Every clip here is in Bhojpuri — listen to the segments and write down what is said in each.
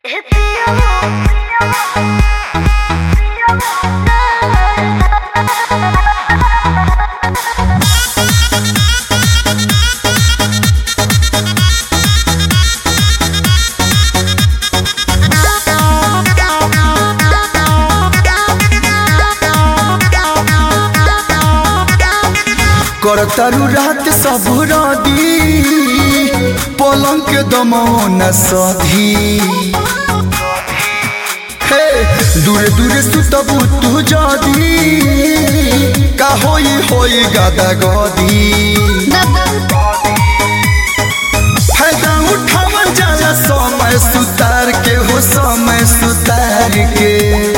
करतारू रात सब रदी पलंग के दमौन सधी हे दूरे दूरे सुतबू तू जदी का होई होई गादा गदी फायदा उठावल जाला समय सुतार के हो समय सुतार के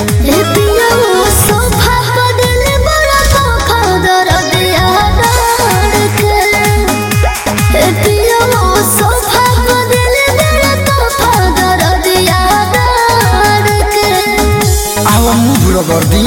आवा मुभ रगर्दी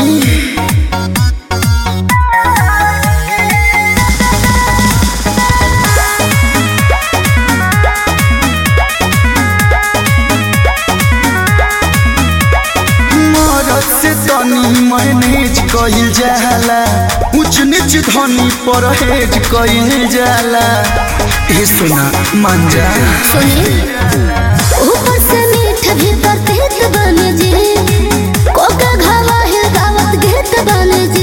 मरद से तनी मैनेज कइल जाला ऊंच नीच धनी परहेज कइल जाला ए सुना मान जा ऊपर से मीठ भीतर तेज बने जी कोका घावा है दावत घेत बने जी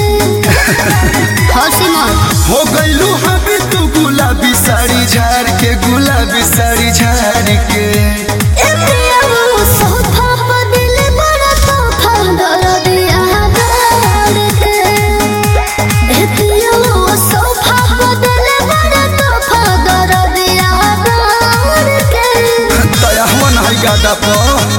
हौसी मन हो गइलू हबी तू गुलाबी साड़ी झाड़ के गुलाबी साड़ी झाड़ के ए पिया वो सोफा पर दिल बड़ा तोफा दर दिया गाड़ के ए पिया वो सोफा पर दिल बड़ा तोफा दर दिया गाड़ के दया हवन है गादा पर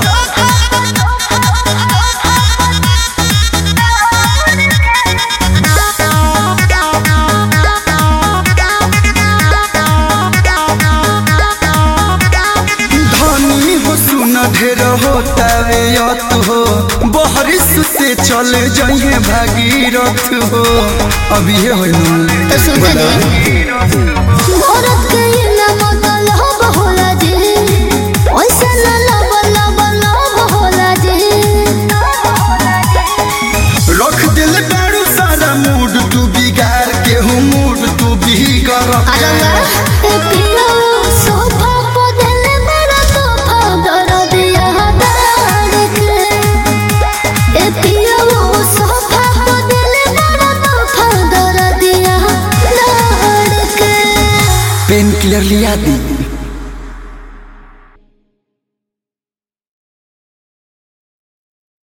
धनी हो सुन ढेर होता वे यत हो बहरिस से चल जाइए भागीरथ हो अभी ये हो तो सुनते नहीं औरत के ये ना मतलब होला जी वैसे ना लब लब लब होला जी रख दिल दारू सारा मूड तू बिगाड़ के हूँ मूड तू बिगड़ आलंगा ए पिया सोफा पर दिल मेरा तोफा दर दिया दाड़ के ए पिया सोफा पर दिल मेरा तोफा दर दिया दाड़ के पेन क्लियर लिया दी